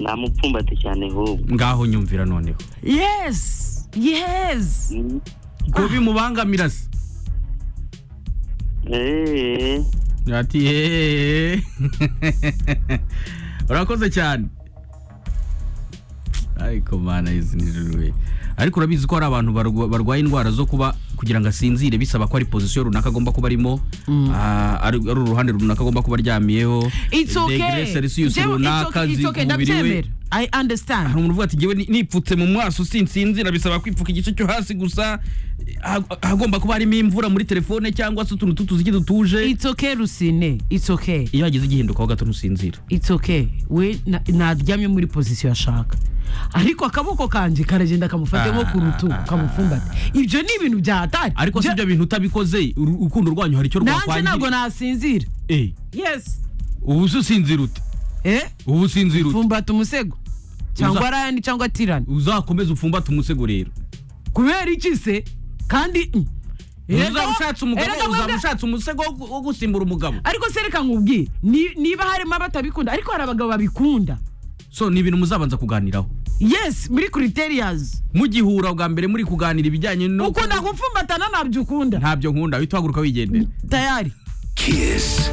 namupfumbate cyane ahubwo ngaho nyumvira noneho yesi yesi ko bimubangamira se eee ati yeee urakoze cyane ariko mana izi ni ijuru we ariko urabizi ko hari abantu barwa- barwaye indwara zo kuba kugira ngo asinzire bisaba ko hari pozisiyo runaka agomba kuba arimo ah, ari ari uruhande runaka agomba kuba aryamiyeho it's okay degree celsius Jewe, it's runaka okay, it's zi- okay, umubiri we ndabyemera i understand hari umuntu uvuga ati ngewe ni- nipfutse mu maso sinsinzira bisaba kwipfuka igice cyo hasi gusa ha- hagomba kuba harimo imvura muri telefone cyangwa se utuntu tutuziki dutuje it's okay rusine it's okay iyo hagize igihindukaho gato ntusinzira it's okay we na- naryamye muri pozisiyo ashaka ariko akaboko kanjye karagenda kamufate nko ku rutugu kamufumbate ibyo ni ibintu byahatari ariko si ibyo bintu utabikoze uru- urukundo rwanyu hari icyo nanjye ntabwo rwakwangirika nasinzira Eh, yesi ubu se usinzira ute eh ubu usinzira ute fumbata umusego cyangwa Uza- rayani cyangwa tirani uzakomeze upfumbate umusego rero kubera iki se kandi mm, erega uzaba wo- ushatse umugabo erega uzaba wenda- ushatse umusego wo- wo gusimbura umugabo ariko se reka nkubwire ni- niba harimo abatabikunda ariko hari abagabo babikunda so ni ibintu muzabanza kuganiraho yesi muri criterias mugihura bwa mbere muri kuganira ibijyanye no ukunda gupfumbatana ntabyo ukunda ntabyo nkunda uhita uhaguruka wigendera tayari Kiss